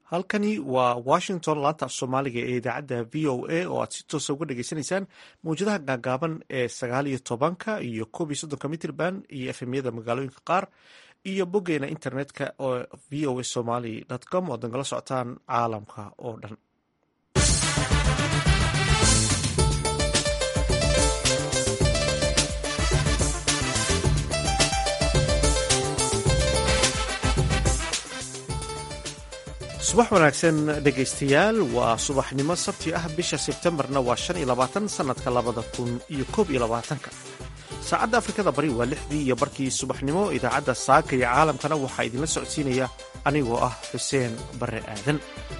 halkani waa washington laanta af soomaaliga ee idaacadda v o a oo aad si toosa uga dhageysanaysaan mawjadaha gaagaaban ee sagaal iyo tobanka iyo koob iyo soddonka mitrband iyo efemyada magaalooyinka qaar iyo boggeena internetka oo v o a somaly com oo dangala socotaan caalamka oo dhan subax wanaagsan dhegaystayaal waa subaxnimo sabti ah bisha sebtembarna waa shan iyo labaatan sanadka labada kun iyo koob iyo labaatanka saacadda afrikada bari waa lixdii iyo barkii subaxnimo idaacadda saaka iyo caalamkana waxaa idinla socodsiinaya anigoo ah xuseen barre aadan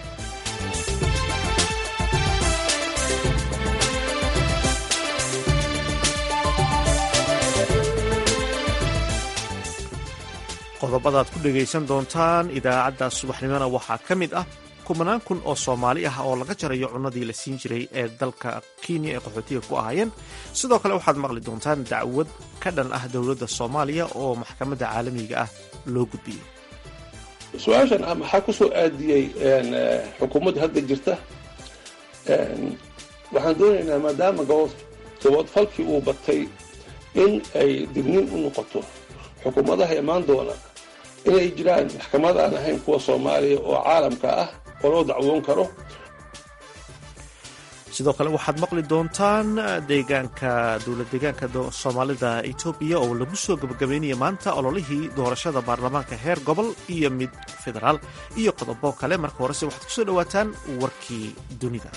qodobadaad ku dhegaysan doontaan idaacadda subaxnimona waxaa ka mid ah kumanaan kun oo soomaali ah oo laga jarayo cunnadii la siin jiray ee dalka kenya ee qaxootiga ku ahaayeen sidoo kale waxaad maqli doontaan dacwad ka dhan ah dowladda soomaaliya oo maxkamadda caalamiga ah loo gudbiyey su-aashan ah maxaa ku soo aadiyey xukuumadda hadda jirta waxaan doonaynaa maadaama gabodfalkii uu batay in ay digniin u noqoto xukuumadaha imaan doona inay jiraan maxkamad aan ahayn kuwa soomaaliya oo caalamka ah oo loo dacwoon karo sidoo kale waxaad maqli doontaan deegaanka dowlad deegaanka soomaalida etoobiya oo lagu soo gabagabeynaya maanta ololihii doorashada baarlamaanka heer gobol iyo mid federaal iyo qodobo kale marka horese waxaad kusoo dhowaataan warkii dunida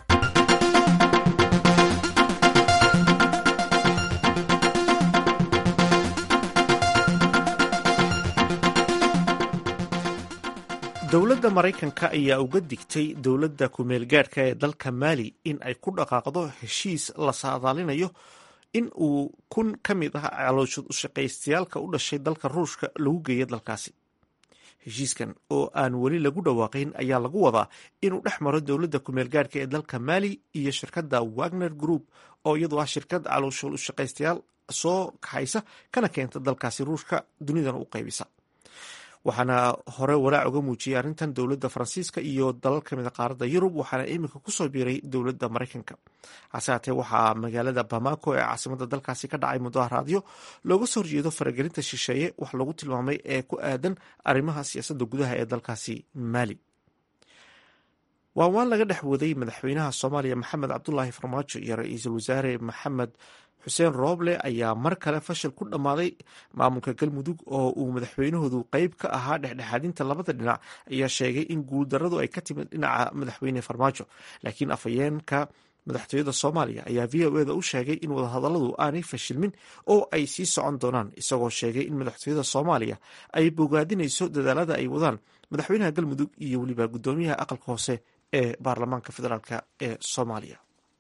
dowladda maraykanka ayaa uga digtay dowladda ku-meelgaadhka ee dalka maali in ay ku dhaqaaqdo heshiis la saadaalinayo in uu kun ka mid ah calooshad ushaqaystayaalka u dhashay dalka ruushka lagu geeya dalkaasi heshiiskan oo aan weli lagu dhawaaqayn ayaa lagu wadaa inuu dhex maro dowladda ku-meelgaadhka ee dalka maali iyo shirkadda wagner group oo iyadu ah shirkad calooshad ushaqaystayaal soo kaxaysa kana keenta dalkaasi ruushka dunidana u qaybisa waxaana hore walaac uga muujiyay arrintan dowladda faransiiska iyo dalal ka mid a qaaradda yurub waxaana iminka kusoo biiray dowladda maraykanka hase haatee waxaa magaalada bamako ee caasimadda dalkaasi ka dhacay mudaharaadyo looga soo horjeedo faragelinta shisheeye wax lagu tilmaamay ee ku aadan arrimaha siyaasadda gudaha ee dalkaasi maali waa waan laga dhex waday madaxweynaha soomaaliya maxamed cabdulaahi farmaajo iyo ra-iisul wasaare maxamed xuseen rooble ayaa mar kale fashil ku dhammaaday maamulka galmudug oo uu madaxweynahoodu qeyb ka ahaa dhexdhexaadinta labada dhinac ayaa sheegay in guuldaradu ay ka timid dhinaca madaxweyne farmaajo laakiin afhayeenka madaxtooyada soomaaliya ayaa v o eda u sheegay in wadahadalladu aanay fashilmin oo ay sii socon doonaan isagoo sheegay in madaxtooyada soomaaliya ay bogaadinayso dadaalada ay wadaan madaxweynaha galmudug iyo weliba guddoomiyaha aqalka hoose ee baarlamaanka federaalk ee soomaaliya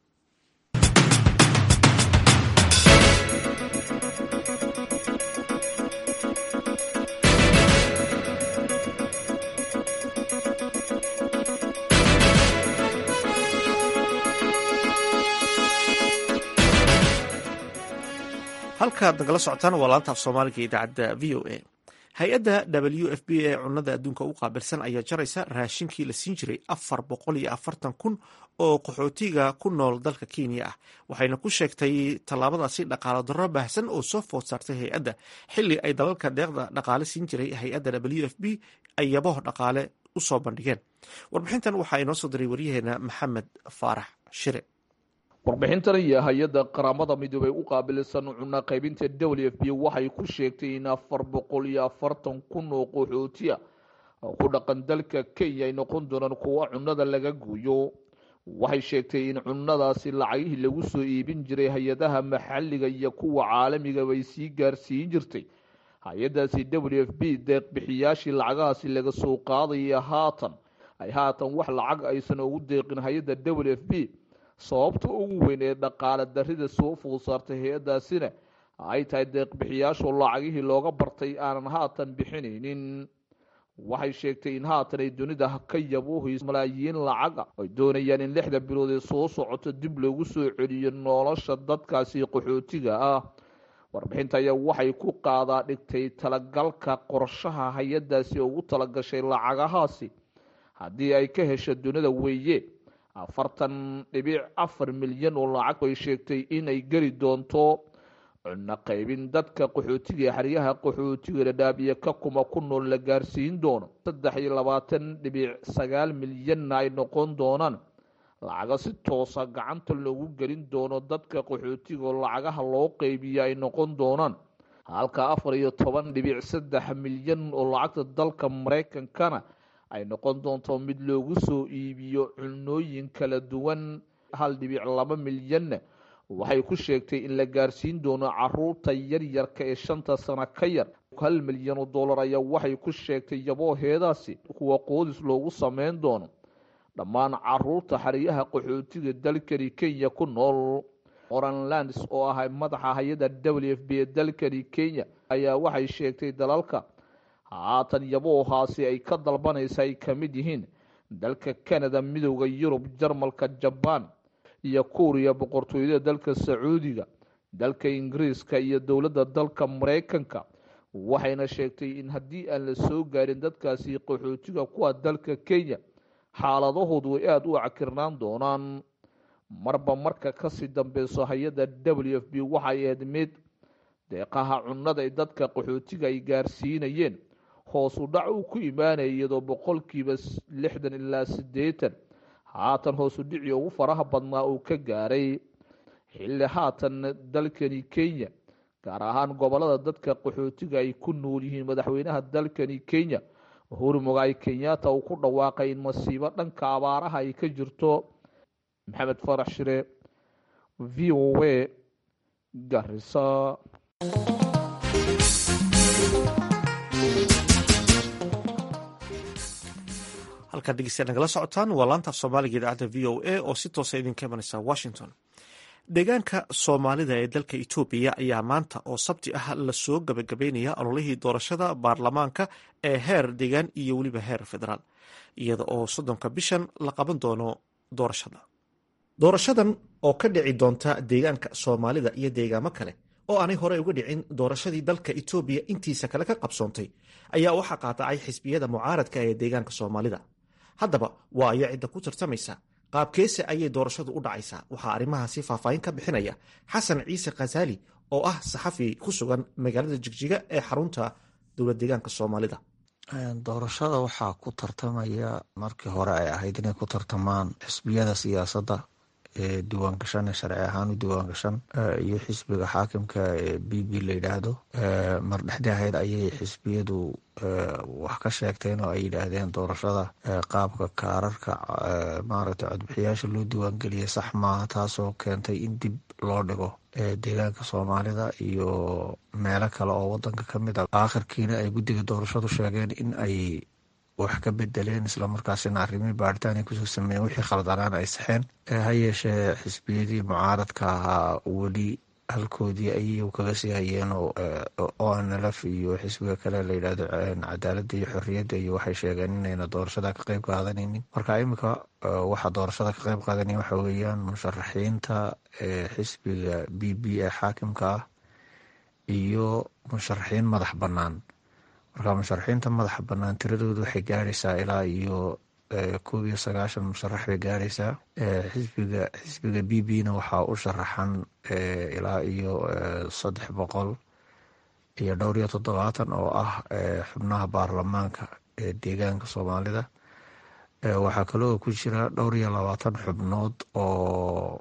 halkaad nagala socotaan waa laanta af soomaaliga idaacadda v o a hay-adda w f b ee cunada adduunka u qaabilsan ayaa jaraysa raashinkii la siin jiray afar boqol iyo afartan kun oo qaxootiga ku nool dalka kenya ah waxayna ku sheegtay tallaabadaasi dhaqaalo darro baahsan oo soo food saartay hay-adda xilli ay dalalka deeqda dhaqaale siin jiray hay-adda w f b ay yabaho dhaqaale u soo bandhigeen warbixintan waxaa inoo soo diray waryaheena maxamed faarax shire warbixintan iyo hay-adda qaramada midoobey u qaabilsan cunno qaybinta w f b waxay ku sheegtay in afar boqol iyo afartan kun oo qaxootiya oo ku dhaqan dalka kenya ay noqon doonaan kuwa cunnada laga gooyo waxay sheegtay in cunnadaasi lacagihii lagu soo iibin jiray hay-adaha maxalliga iyo kuwa caalamiga bay sii gaarsiin jirtay hay-adaasi w f b deeq bixiyaashii lacagahaasi laga soo qaadaya haatan ay haatan wax lacag aysan ugu deeqin hay-adda w f b sababta ugu weyn ee dhaqaale darrida soo food saartay hay-addaasina ay tahay deeqbixiyaashu lacagihii looga bartay aanan haatan bixinaynin waxay sheegtay in haatan ay dunida ka yabuuhayso malaayiin lacaga ay doonayaan in lixda bilood ee soo socoto dib loogu soo celiyo nolosha dadkaasi qaxootiga ah warbixinta ayaa waxay ku qaadaa dhigtay talagalka qorshaha hay-adaasi ugu talagashay lacagahaasi haddii ay ka hesho dunida weeye afartan dhibic afar milyan oo lacag ay sheegtay inay geli doonto cunno qaybin dadka qaxootiga ee xeryaha qaxootiga dhadhaab iyo ka kuma ku nool la gaarsiin doono saddex iyo labaatan dhibic sagaal milyanna ay noqon doonaan lacaga si toosa gacanta loogu gelin doono dadka qaxootiga oo lacagaha loo qeybiya ay noqon doonaan halka afar iyo toban dhibic saddex milyan oo lacagta dalka maraykankana ay noqon doonto mid loogu soo iibiyo cunooyin kala duwan hal dhibic laba milyanna waxay ku sheegtay in la gaarsiin doono caruurta yaryarka ee shanta sano ka yar hal milyan oo dollar ayaa waxay ku sheegtay yabooheedaasi kuwa qoodis loogu sameyn doono dhammaan caruurta xeryaha qaxootiga dalkani kenya ku nool oranlands oo ah madaxa hay-adda w f b ee dalkani kenya ayaa waxay sheegtay dalalka haatan yaboohaasi ay ka dalbanaysa ay ka mid yihiin dalka canada midooda yurub jarmalka jabaan iyo kuuriya boqortooyada dalka sacuudiga dalka ingiriiska iyo dowladda dalka maraykanka waxayna sheegtay in haddii aan la soo gaarin dadkaasi qaxootiga kuwa dalka kenya xaaladahoodu ay aada u cakirnaan doonaan marba marka kasii dambeyso hay-adda w f b waxay ahayd mid deeqaha cunnada ay dadka qaxootiga ay gaarsiinayeen hoosu dhac uu ku imaanaya iyadoo boqolkiiba lixdan ilaa siddeetan haatan hoosu dhici ugu faraha badnaa uu ka gaaray xilli haatan dalkani kenya gaar ahaan gobolada dadka qaxootiga ay ku nool yihiin madaxweynaha dalkani kenya uhuru mugaay kenyatta uu ku dhawaaqay in masiibo dhanka abaaraha ay ka jirto maxamed farax shire v o a garisa halkaad dhegeystayaal nagala socotaan waa laantaaf soomaaliga idaacadda v o a oo si toosa idinka imanaysa washington deegaanka soomaalida ee dalka etoobiya ayaa maanta oo sabti ah lasoo gabagabeynaya ololihii doorashada baarlamaanka ee heer deegaan iyo weliba heer federaal iyada oo soddonka bishan la qaban doono doorashada doorashadan oo ka dhici doonta deegaanka soomaalida iyo deegaamo kale oo aanay hore uga dhicin doorashadii dalka etoobiya intiisa kale ka qabsoontay ayaa waxaa qaadacay xisbiyada mucaaradka ee deegaanka soomaalida haddaba waa ayo cidda ku tartamaysa qaabkeese ayay doorashadu u dhacaysaa waxaa arrimahaasi faahfaahin ka bixinaya xasan ciise khasaali oo ah saxafi ku sugan magaalada jigjiga ee xarunta dowlad deegaanka soomaalida doorashada waxaa ku tartamaya markii hore ay ahayd inay ku tartamaan xisbiyada siyaasadda ee diiwaangashan ee sharci ahaan u diiwaangashan iyo xisbiga xaakimka ee b b la yidhaahdo mar dhexdii ahayd ayay xisbiyadu wax ka sheegteen oo ay yidhaahdeen doorashada qaabka kaararka maaragtay codbixiyaasha loo diiwaangeliyay sax maaha taasoo keentay in dib loo dhigo deegaanka soomaalida iyo meelo kale oo wadanka ka mid a aakhirkiina ay guddiga doorashadu sheegeen in ay wax ka bedeleen islamarkaasina arrimihii baaritaan ay kusoo sameeyeen wixii khaldanaan ay saxeen ha yeeshee xisbiyadii mucaaradka ahaa weli halkoodii ayay kaga sii hayeen o nlf iyo xisbiga kale la yidhahdo cadaaladda iyo xorriyadda iyo waxay sheegeen inayna doorashada ka qeyb qaadanaynin marka iminka waxaa doorashada ka qeyb qaadanaya waxa weeyaan musharaxiinta xisbiga b b ee xaakimka ah iyo musharaxiin madax bannaan marka musharaxiinta madaxa bannaan tiradoodu waxay gaaraysaa ilaa iyo koob iyo sagaashan musharax bay gaaraysaa xisbiga xisbiga b b na waxaa u sharaxan ilaa iyo saddex boqol iyo dhowr iyo toddobaatan oo ah xubnaha baarlamaanka ee deegaanka soomaalida waxaa kaloo ku jira dhowr iyo labaatan xubnood oo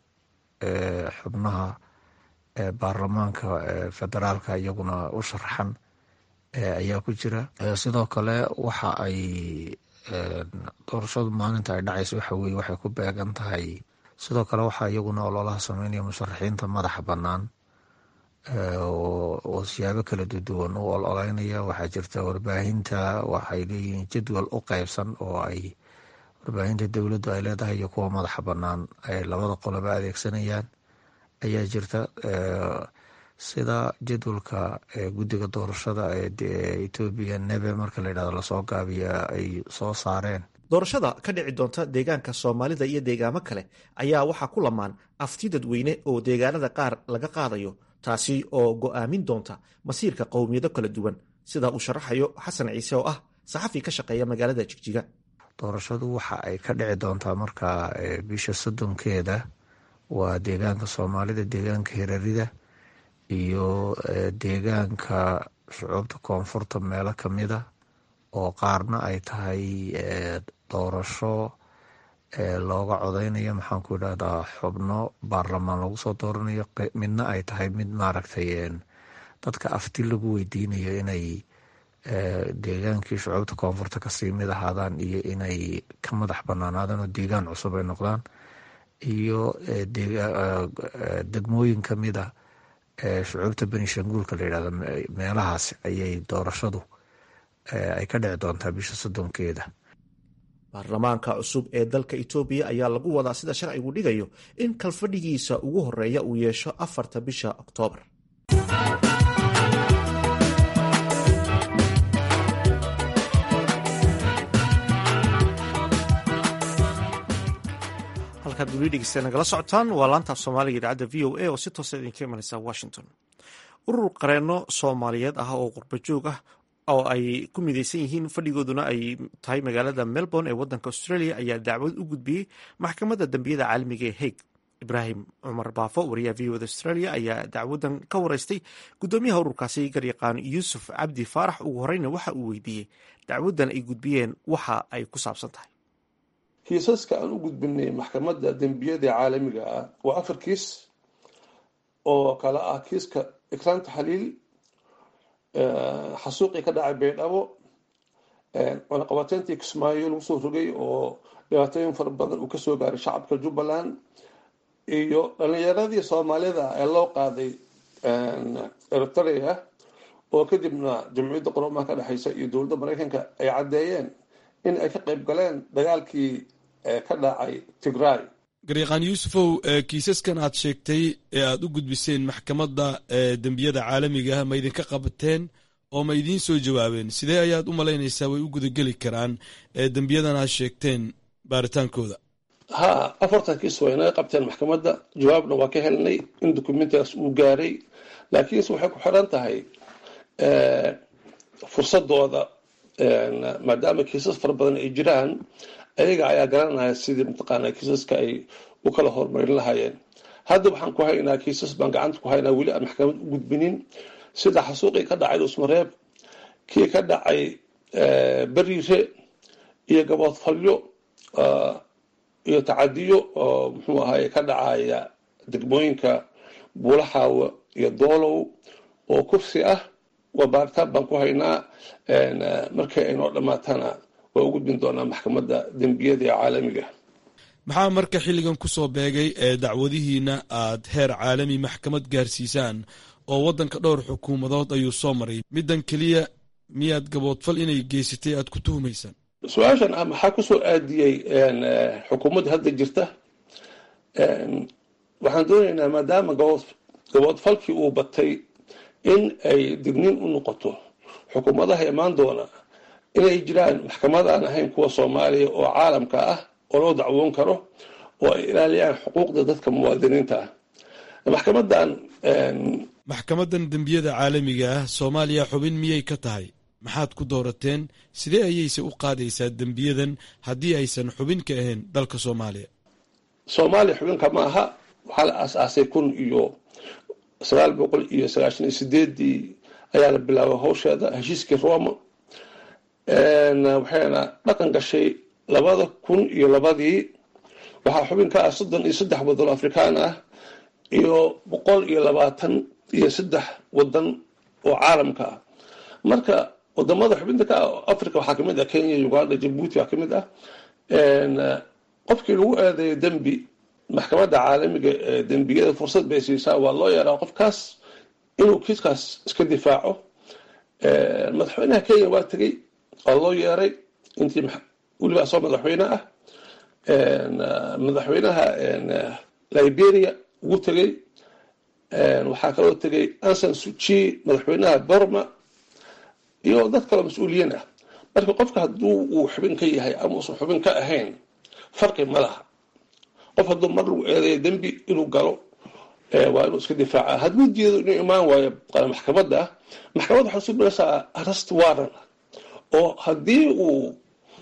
xubnaha baarlamaanka federaalka iyaguna u sharaxan ayaa ku jira sidoo kale waxa ay doorashadu maalinta ay dhacaysa waxa weye waxay ku beegan tahay sidoo kale waxaa iyaguna ololaha sameynaya musharaxiinta madaxa bannaan oo siyaabo kala duwan u ololeynaya waxaa jirta warbaahinta waxay leeyihiin jadwal u qeybsan oo ay warbaahinta dowladdu ay leedahay iyo kuwa madaxa bannaan ay labada qoloba adeegsanayaan ayaa jirta sida jadwalka guddiga doorashada ee etoobiya nebe marka la yidhahdo lasoo gaabiya ay soo saareen doorashada ka dhici doonta deegaanka soomaalida iyo deegaamo kale ayaa waxaa ku lamaan afti dadweyne oo deegaanada qaar laga qaadayo taasi oo go'aamin doonta masiirka qowmiyado kala duwan sida uu sharaxayo xasan ciise oo ah saxafi ka shaqeeya magaalada jigjiga doorashadu waxa ay ka dhici doontaa markaa bisha soddonkeeda waa deegaanka soomaalida deegaanka hirarida iyo deegaanka shucuubta koonfurta meelo kamida oo qaarna ay tahay doorasho looga codeynayo maxaanku idhahdaa xubno baarlamaan lagu soo dooranayo midna ay tahay mid maaragtay dadka afti lagu weydiinayo inay deegaankii shucuubta koonfurta kasii mid ahaadaan iyo inay ka madax banaanaadaan oo deegaan cusub ay noqdaan iyo degmooyin kamid a shucuubta benishanguulka la yidhahdo meelahaas ayay doorashadu ay ka dhici doontaa bisha soddonkeeda baarlamaanka cusub ee dalka etoobiya ayaa lagu wadaa sida sharcigu dhigayo in kalfadhigiisa ugu horeeya uu yeesho afarta bisha oktoobar halkaad weli dhegeysta nagala socotaan waa laantaaf soomaaliga idaacadda v o a oo si toosa idinka imanaysa washington urur qareeno soomaaliyeed ah oo qurbajoog ah oo ay ku mideysan yihiin fadhigooduna ay tahay magaalada melbourne ee wadanka australia ayaa dacwad u gudbiyey maxkamadda dambiyada caalamiga ee hague ibraahim cumar baafo wariyaha v oda australia ayaa dacwadan ka wareystay gudoomiyaha ururkaasi garyaqaan yuusuf cabdi faarax ugu horeyna waxa uu weydiiyey dacwadan ay gudbiyeen waxa ay ku saabsan tahay kiisaska aan u gudbinay maxkamadda dembiyada caalamiga ah waa afar kiis oo kale ah kiiska ikraanta xaliil xasuuqii ka dhacay baydhabo cunaqabateyntii kismaayo lagu soo rogay oo dhibaatooyin fara badan uu kasoo gaaray shacabka jubbaland iyo dhalinyaradii soomaalida ee loo qaaday eritrea oo kadibna jamciyadda qoroomaha ka dhexeysa iyo dowladda mareykanka ay caddeeyeen in ay ka qayb galeen dagaalkii ka dhacay tigray garyaqaan yuusufow kiisaskan aad sheegtay ee aad u gudbiseen maxkamadda dembiyada caalamiga ah ma idinka qabateen oo ma idiin soo jawaabeen sidee ayaad u malaynaysaa way u gudageli karaan dembiyadan aad sheegteen baaritaankooda ha afartan kiis way naga qabteen maxkamadda jawaabna waa ka helnay in dokumentigaas uu gaaray laakiinse waxay ku xiran tahay fursadooda maadaama kiisas fara badan ay jiraan ayaga ayaa garanaya sidii mataqaana kiisaska ay u kala horumarin lahaayeen hadda waxaan ku haynaa kiisas baan gacanta ku haynaa weli aan maxkamad u gudbinin sida xasuuqii ka dhacay dusmareeb kii ka dhacay beriire iyo gaboodfalyo iyo tacadiyo oo muxuu ahaye ka dhacaya degmooyinka buulaxaawa iyo doolow oo kursi ah waa baaritaan baan ku haynaa markay aynoo dhammaatana waa u gudbin doonaa maxkamadda dembiyada ee caalamiga maxaa marka xilligan ku soo beegay ee dacwadihiina aad heer caalami maxkamad gaarsiisaan oo waddanka dhowr xukuumadood ayuu soo maray middan keliya miyaad gaboodfal inay geysatay aad ku tuhumaysaan su-aashan ah maxaa kusoo aadiyey xukuumadda hadda jirta waxaan doonaynaa maadaama gaboodfalkii uu batay in ay digniin u noqoto xukuumadaha imaan doona inay jiraan maxkamad aan ahayn kuwa soomaaliya oo caalamka ah oo loo dacwoon karo oo ay ilaaliyaan xuquuqda dadka muwaadiniinta ah maxkamadan maxkamaddan dembiyada caalamiga ah soomaaliya xubin miyay ka tahay maxaad ku doorateen sidee ayayse u qaadaysaa dembiyadan haddii aysan xubin ka ahayn dalka soomaaliya soomaaliya xubinka ma aha waxaa la aas-aasay kun iyo sagaal boqol iyo sagaashan iyo sideedii ayaa la bilaabay hawsheeda heshiiskii roma waxayna dhaqan gashay labada kun iyo labadii waxaa xubin ka ah soddon iyo saddex waddan oo afrikaan ah iyo boqol iyo labaatan iyo saddex waddan oo caalamka ah marka wadamada xubinta ka ah africa waxaa kamid ah kenya uganda jabuuti waa kamid ah qofkii lagu eedeeyo dembi maxkamadda caalamiga ee dembiyada fursad bay siisaa waa loo yeeraa qofkaas inuu kiiskaas iska difaaco madaxweynaha kenya waa tegey waa loo yeeray intii weliba asoo madaxweyne ah madaxweynaha liberia ugu tegey waxaa kaloo tegey ansan suchi madaxweynaha burma iyo dad kaloo mas-uuliyiin ah marka qofka hadduu uu xubin ka yahay ama uusan xubin ka ahayn farqi ma laha qof hadduu mar lagu eedeeyo dembi inuu galo waa inuu iska difaaca hadduu jeedo inuu imaan waayo maxkamadda maxkamadda waxay subinaysaa arrest warran oo haddii uu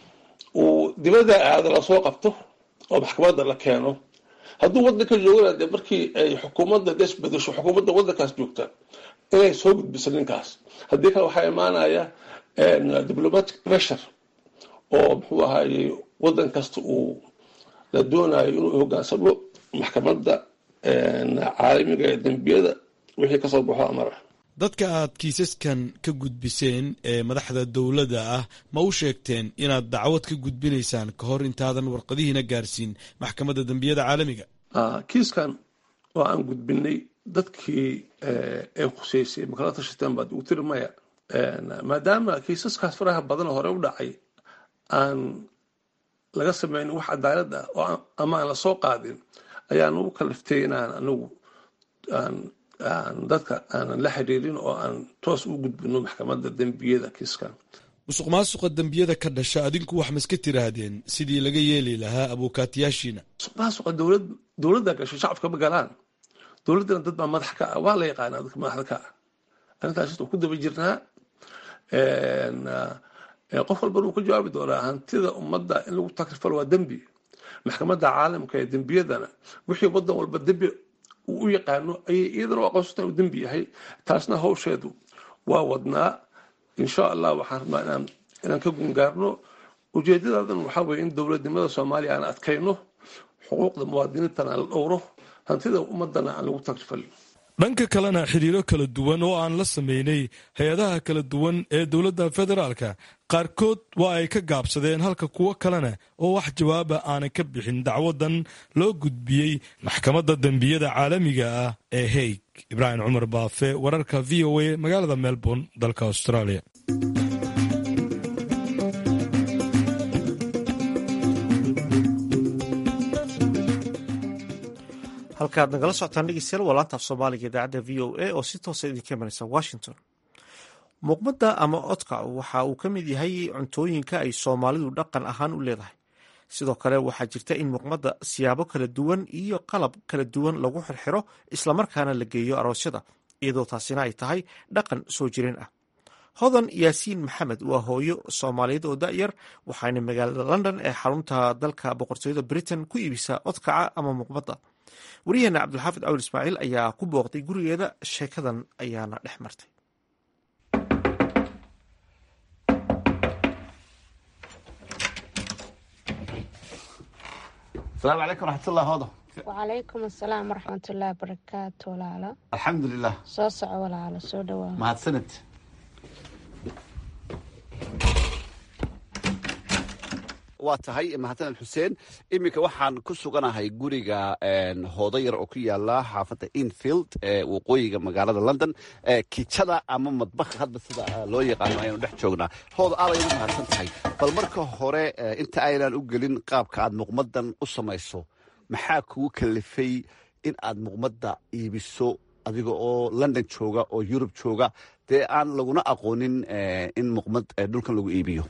uu dibadda aado lasoo qabto oo maxkamadda la keeno hadduu waddanka joogana dee markii ay xukuumadda des bedesho xukuumadda waddankaas joogta inay soo gudbiso ninkaas haddii kale waxaa imaanaya diplomatic pressure oo muxuu ahaaye waddan kasta uu la doonayo inuu hogaansamo maxkamadda caalamiga ee dembiyada wixii kasoo baxo amara dadka aad kiisaskan ka gudbiseen ee madaxda dowladda ah ma u sheegteen inaad dacwad ka gudbinaysaan ka hor intaadan warqadihiina gaarsiin maxkamadda dembiyada caalamiga kiiskan oo aan gudbinay dadkii ay khuseysay makala tashateen baad ugu tiri maya maadaama kiisaskaas faraha badan hore u dhacay aan laga sameynin wax cadaalad ah oo ama aan lasoo qaadin ayaan ugu kaliftay inaan anigu aan dadka aanan la xiriirin oo aan toos u gudbino maxkamadda dembiyada kiiskan musuq maasuqa dembiyada ka dhasha adinku wax maska tiraahdeen sidii laga yeeli lahaa abuukaatiyaashiina musuq maasuqa dowlad dowladda gashay shacabka ma galaan dowladdana dad baa madax ka ah waa la yaqaanaa dadka madaxda ka ah arrintaas ku daba jirnaa qof walbana uu ka jawaabi doonaa hantida ummadda in lagu takrifalo waa dembi maxkamadda caalamka ee dembiyadana wixii waddan walba dembi uu u yaqaano ayay iyadana u aqoonsata uu dembi yahay taasna hawsheedu waa wadnaa insha allah waxaan rabnaa inaan inaan ka gungaarno ujeedadaadan waxaa weeye in dowladnimada soomaaliya aan adkayno xuquuqda muwaadiniintana aan la dhowro hantida ummadana aan lagu takrifalin dhanka kalena xidhiiro kala duwan oo aan la sameynay hay-adaha kala duwan ee dowladda federaalka qaarkood waa ay ka gaabsadeen halka kuwo kalena oo wax jawaaba aanay ka bixin dacwadan loo gudbiyey maxkamadda dembiyada caalamiga ah ee haig ibraahim cumar baafe wararka v o a magaalada melbourne dalka australia halkaad nagala socotaan dhegeystayaal waa laanta af soomaaliga idaacadda v o a oo si toosa idinka imanaysa washington muuqmadda ama codka waxa uu ka mid yahay cuntooyinka ay soomaalidu dhaqan ahaan u leedahay sidoo kale waxaa jirta in muuqmadda siyaabo kala duwan iyo qalab kala duwan lagu xirxiro islamarkaana la geeyo aroosyada iyadoo taasina ay tahay dhaqan soo jireen ah hodan yaasiin maxamed waa hooyo soomaaliyeed oo da'yar waxaana magaalada london ee xarunta dalka boqortooyada britain ku iibisaa codkaca ama muuqmadda wariyaheena cabdulxaafid cawil ismaaciil ayaa ku booqday gurigeeda sheekadan ayaana dhex martay asalaamu calaykum raxmatullah hoodo wacalaykum asalaam waraxmatullaahi barakaatu walaalo alxamdulilah soo soco walaalo soo dhawaa mahadsanid waa tahay mahadsaned xuseen iminka waxaan ku suganahay guriga hoodo yar oo ku yaala xaafadda infield ee waqooyiga magaalada london kijada ama madbaka hadba sida loo yaqaano ayaanu dhex joognaa hoodo aad ayadu mahadsan tahay bal marka hore inta aynaan u gelin qaabka aad muqmadan u samayso maxaa kugu kalifay in aad muqmadda iibiso adiga oo london jooga oo yurub jooga dee aan laguna aqoonin in muqmad dhulkan lagu iibiyo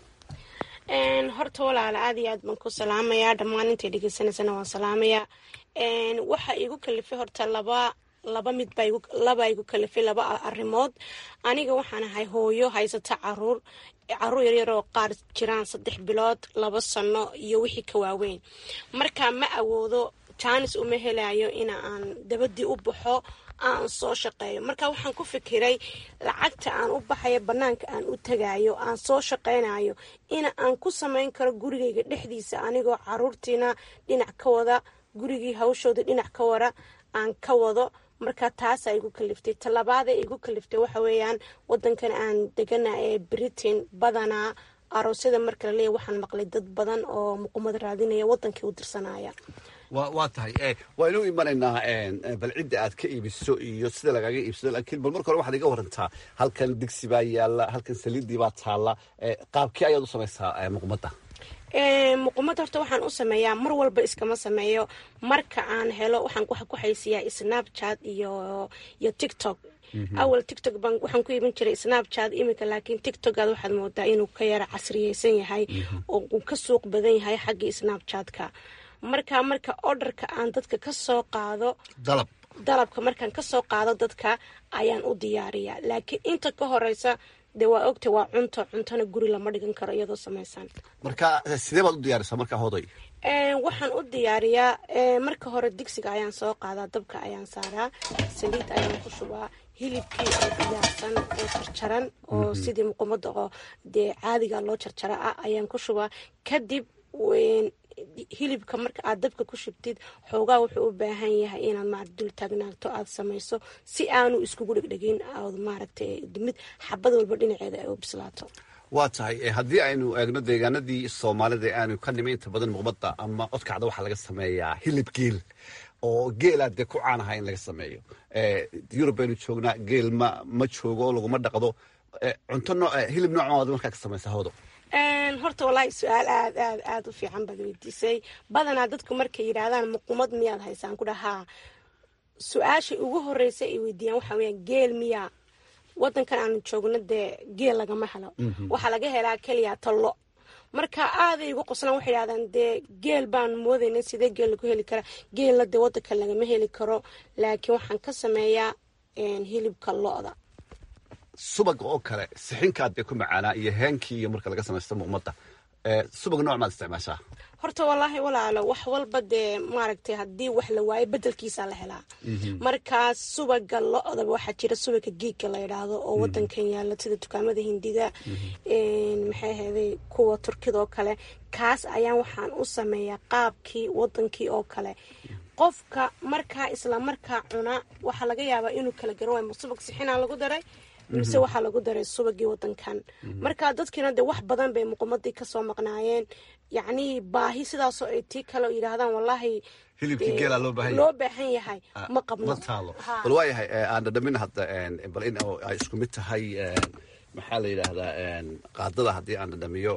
horta walaala aad iyo aad baan ku salaamayaa dhammaan intay dhegeysanaysana waan salaamayaa waxa igu kalifay horta laba laba mid laba igu kalifay laba arrimood aniga waxaan ahay hooyo haysata caruur caruur yaryaroo qaar jiraan saddex bilood laba sano iyo wixii ka waaweyn marka ma awoodo jaanis uma helayo in aan dabadii u baxo aan soo shaqeeyo marka waxaan ku fikiray lacagta aan u baxayo banaanka aan u tagayo aan soo shaqeynayo in aan ku samayn karo gurigayga dhexdiisa anigoo caruurtiina dhinac ka wada gurigii hawshooda dhinac ka wara aan ka wado marka taasaa igu kaliftay talabaada igu kaliftay waxa weeyaan wadankan aan degana ee britain badanaa aroosyada marka la leeya waxaan maqlay dad badan oo muqumad raadinaya wadankii u dirsanaya waa tahay waynu imanaynaa bal cidda aad ka iibiso iyo sida lagaaga iibsado laakiin bal marka hore waxaad iga warantaa halkan digsi baa yaalla halkan saliiddii baa taalla qaabkii ayaad u samaysaa muqmadda muqumada horta waxaan u sameeyaa mar walba iskama sameeyo marka aan helo waxaan ku haysiyaa snapchat iyo iyo tiktok awal tiktok baan waxaan ku iibin jiray snapchat iminka laakiin tiktokaad waxaad moodaa inuu ka yara casriyeysan yahay oo uu ka suuq badan yahay xaggii snapchatka marka marka orderka aan dadka ka soo qaado dalab dalabka markaan kasoo qaado dadka ayaan u diyaariyaa laakiin inta ka horeysa dee waa ogta waa cunto cuntona guri lama dhigan karo iyadoo samaysan marka sidee baad u diyaarisaa marka hoday waxaan u diyaariyaa marka hore digsiga ayaan soo qaadaa dabka ayaan saaraa saliid ayaan ku shubaa hilibkii oo diyaarsan oo jarjaran oo sidii muqumada oo dee caadiga loo jarjara ah ayaan ku shubaa kadib hilibka marka aad dabka ku shubtid xoogaa wuxuu u baahan yahay inaad maarata dul taagnaagto aad samayso si aanu iskugu dhegdhegin aad maaragtay mid xabad walba dhinaceeda ay u bislaato waa tahay haddii aynu eegno deegaanadii soomaalida aanu ka nima inta badan muqmada ama odkacda waxaa laga sameeyaa hilib geel oo geelaa dee ku caanaha in laga sameeyo yurub baynu joognaa geel ma ma joogo laguma dhaqdo cunto noo hilib noocood markaa ka samaysa hawdo horta wallaahi su-aal aad aad aada u fiican baad weydiisay badanaa dadku markay yidhaahdaan muqumad miyaad haysaan ku dhahaa su-aashay ugu horeysa ay weydiiyaan waxaa weyaan geel miyaa wadankan aanu joogno dee geel lagama helo waxaa laga helaa keliya tallo marka aaday igu qoslaan waxay yidhahdaan dee geel baan moodayna sidee geel lagu heli karaa geelna dee wadanka lagama heli karo laakiin waxaan ka sameeyaa hilibka lo-da subaga oo kale sixinkaad dee ku macaanaa iyo heenkii iyo marka laga samaysto muqmada subag nooc maad isticmaashaa horta wallaahi walaalo wax walba dee maaragtay haddii wax la waayo bedelkiisaa la helaa markaas subaga lo-daba waxaa jira subaga geedka la yidhaahdo oo wadankan yaala sida dukaamada hindida maxay ahayday kuwa turkida oo kale kaas ayaan waxaan u sameeyaa qaabkii wadankii oo kale qofka markaa isla markaa cuna waxaa laga yaabaa inuu kala garan waayo subag sixinaa lagu daray mise waxaa lagu daray subagii wadankan marka dadkiina dee wax badan bay muqumadii kasoo maqnaayeen yacnii baahi sidaasoo ay tii kale yidhaahdaan wallaahi hilibkii geela loo baahan loo baahan yahay ma qabno ma taalo bal waa yahay aan dhadhamin hadda bal in ay isku mid tahay maxaa la yidhaahdaa qaadada haddii aan dhadhamiyo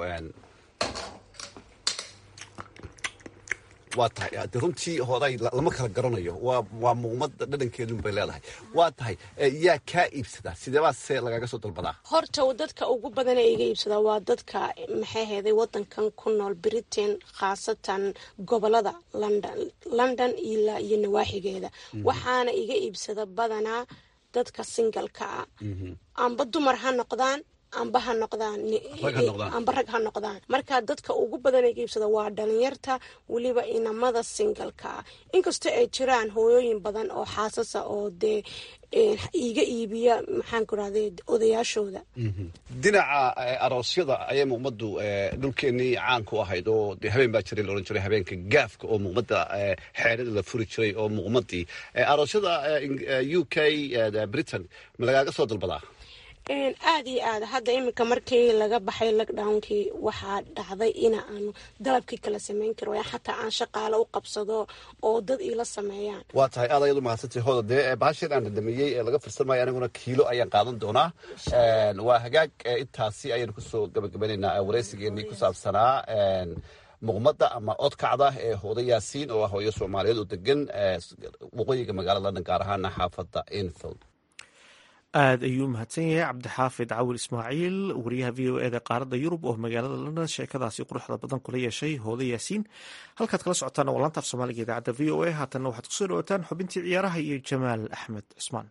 waa tahay de runtii hooday lama kala garanayo waa waa muuqmada dhadhankeedun bay leedahay waa tahay yaa kaa iibsadaa sideebaa se lagaga soo dalbadaa horta dadka ugu badan ee iga iibsadaa waa dadka maxay heeday wadankan ku nool britain khaasatan gobolada london london ilaa iyo nawaaxigeeda waxaana iga iibsada badanaa dadka singalka ah amba dumar ha noqdaan amba ha noqdaan amba rag ha noqdaan marka dadka ugu badan ee iibsada waa dhalinyarta weliba inamada singalka ah inkastoo ay jiraan hooyooyin badan oo xaasasa oo dee iiga iibiya maxaan ku rahday odayaashooda dhinaca aroosyada ayay muuqmadu dhulkeenii caan ku ahayd oo dee habeen baa jiray laodhan jiray habeenka gaafka oo muuqmada xeerada la furi jiray oo muuqmadii aroosyada u k britain ma lagaaga soo dalbadaa aada iyo aad hadda iminka markii laga baxay lockdownkii waxaa dhacday in aanu dalabkii kala sameyn karo xataa aan shaqaale u qabsado oo dad iila sameeyaan waa tahay aad ayadu mahadsantay hooda dee bahashan aan dhadhamiyey ee laga firsamayo aniguna kiilo ayaan qaadan doonaa waa hagaag intaasi ayaynu kusoo gabagabanaynaa wareysigeenii ku saabsanaa muqmada ama odkacda ee hooda yaasiin oo ah hooyo soomaaliyeed oo degan waqooyiga magaalada london gaar ahaana xaafada enfield aada ayuu mahadsan yahay cabdixaafid cawil ismaaciil wariyaha v o eda qaaradda yurub oo magaalada london sheekadaasi quruxda badan kula yeeshay hooda yaasiin halkaad kala socotaan waa laanta af soomaaliga idaacadda v o a haatanna waxaad kusoo dhawataan xubintii ciyaaraha iyo jamaal axmed cusmaan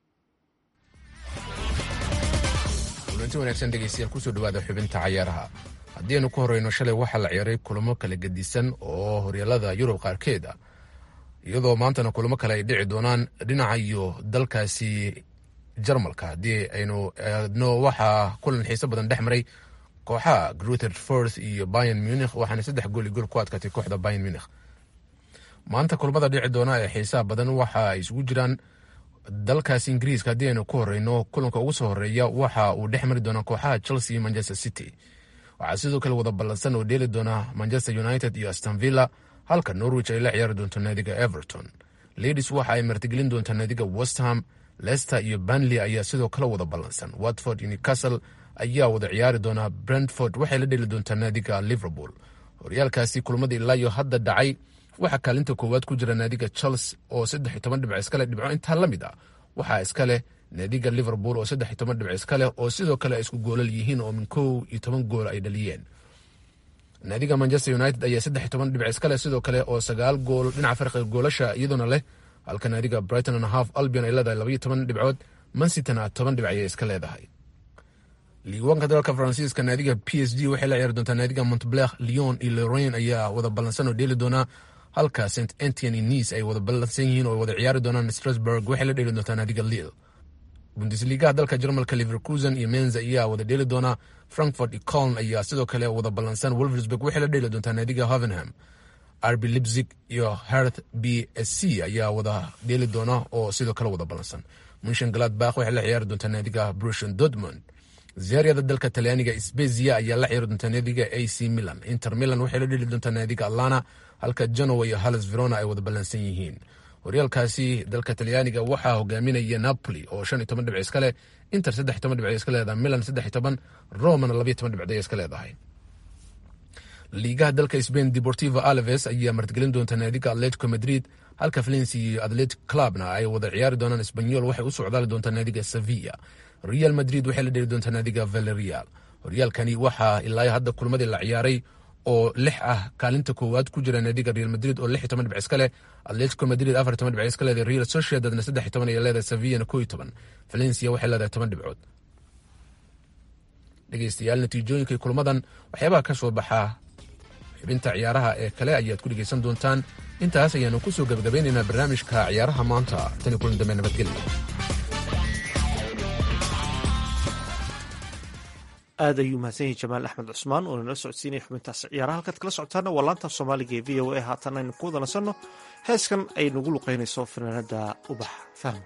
kulanti wanaagsan dhegeystayaal kusoo dhawaada xubinta cayaaraha haddii aynu ku horeyno shalay waxaa la ciyaaray kulamo kala gedisan oo horyaalada yurub qaarkeed ah iyadoo maantana kulamo kale ay dhici doonaan dhinaca iyo dalkaasi jarmalka haddii aynu eegno waxaa kulan xiise badan dhex maray kooxaha gruther forth iyo bayan munikh waxaana saddex gool iyo gool ku adkaatay kooxda bayan munikh maanta kulamada dhici doona ee xiisaha badan waxa ay isugu jiraan dalkaasi ingiriiska haddii aynu ku horeyno kulanka ugu soo horeeya waxa uu dhex mari doonaa kooxaha chelsea iyo manchester city waxaa sidoo kale wada ballansan oo dheeli doona manchester united iyo astonvilla halka norwich ay la ciyaari doonto naadiga everton ladies waxa ay martigelin doontaa naadiga westham lester iyo banley ayaa sidoo kale wada ballansan watford iyo newcastle ayaa wada ciyaari doonaa brentford waxay la dheli doontaa naadiga liverpool horyaalkaasi kulmada ilaayo hadda dhacay waxaa kaalinta koowaad ku jira naadiga chelsea oo saddex iyo toban dhibc iskale dhibco intaa la mid ah waxaa iskaleh naadiga liverpool oo saddex iyo toban dhibc iskaleh oo sidoo kale ay isku goolal yihiin oo min kow iyo toban gool ay dhaliyeen naadiga manchester united ayaa saddex iyo toban dhibc iskale sidoo kale oo sagaal gool dhinaca farqiga goolasha iyadoona leh halka naadiga brighton and half albion ay leedahay labaiyo toban dhibcood mansitana toban dhibic ayay iska leedahay liiwaanka dalka faransiiska naadiga p s g waxay la ciyaari doontaa naadiga montbler lyon iyo lorain ayaa wada ballansan oo dheeli doonaa halka st antiony nice ay wada ballansan yihiin oo wada ciyaari doonaan strasburg waxay la dheeli doontaa naadiga lille bundesligaha dalka jarmalka liverkusen iyo menza ayaa wada dheeli doonaa frankfort iyo coln ayaa sidoo kale wada ballansan wolversburg waxay la dheeli doontaa naadiga hovenham rb lipzig iyo herth b s c ayaa wada dheeli doona oo sidoo kale wada ballansan munshan galadbakh waxay la ciyaari doontaa naadiga brushon dortmund zeryada dalka talyaaniga spezia ayaa la ciyaari doontaa naadiga a c milan inter milan waxay la dheli doontaa naadiga atlana halka genoa iyo halles verona ay wada ballansan yihiin horyaalkaasi dalka talyaaniga waxaa hogaaminaya napoli oo shan iyo toban dhibc iska leh inter saddex iyo toban dhibc iska leedahay milan saddex iyo toban romana labayo toban dhibcday iska leedahay liigaha dalka spain deportivo alves ayaa martigelin doonta naadiga atletico madrid halka valencia iyo atletic clubna ay wada ciyaari doonaan sbanyol waxay u socdaali doontaa naadiga sevilla real madrid waxay la dheli doontaa naadiga valerial horyaalkani waxaa ilaa hadda kulmadii la ciyaaray oo lix ah kaalinta koowaad ku jira naadiga real madrid oo lix iyo toban dhibc iska leh atletico madrid afar iyo toban dhibc iska leedahay real sociedadna saddex iyo toban ayay leedahay sevillana koo iyo toban valencia waxay leedahay toban dhibcood dhegeystayaal natiijooyinka kulmadan waxyaabaha ka soo baxaa xibinta ciyaaraha ee kale ayaad ku dhegeysan doontaan intaas ayaanu ku soo gabagabeynaynaa barnaamijka ciyaaraha maanta tani kulan dambe nabadgelya aad ayuu mahadsan yahay jamaal axmed cusmaan oo inala socodsiinaya xubintaas ciyaaraha halkaad kala socotaana waa laanta soomaaliga ee v o a haatan aynu ku wada nasanno heeskan ay nagu luqeynayso fanaanada ubax fahmo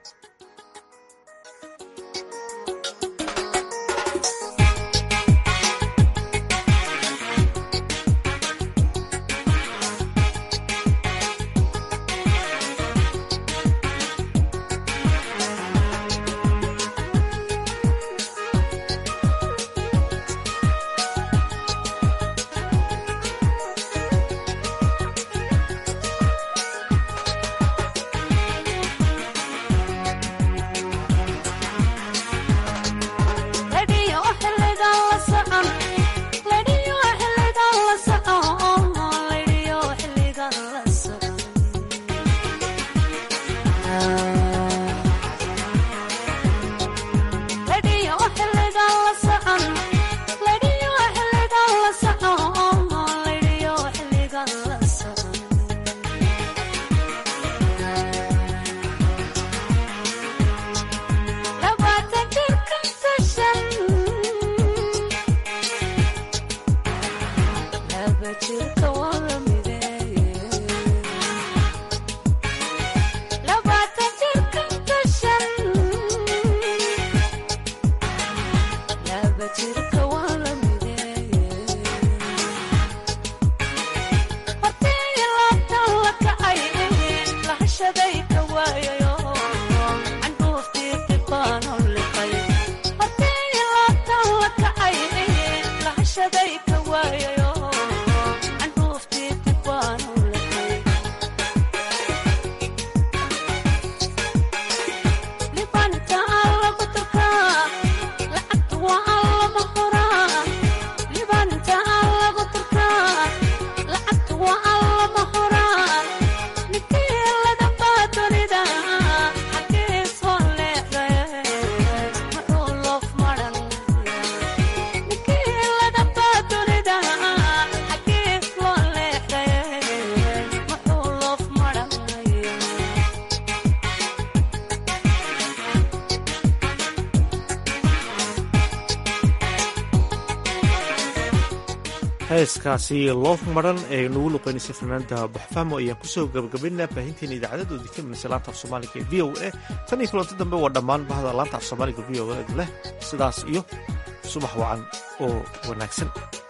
heeskaasi loof maran ee nagu luqeynaysay fanaanda baxfahmo ayaan kusoo gabagabaynaa baahinteena idaacadadoodii ka midnaysa laanta af soomaaliga ee v o a tan iyo kulanti dambe waa dhammaan bahda laanta af soomaaliga v o a leh sidaas iyo subax wacan oo wanaagsan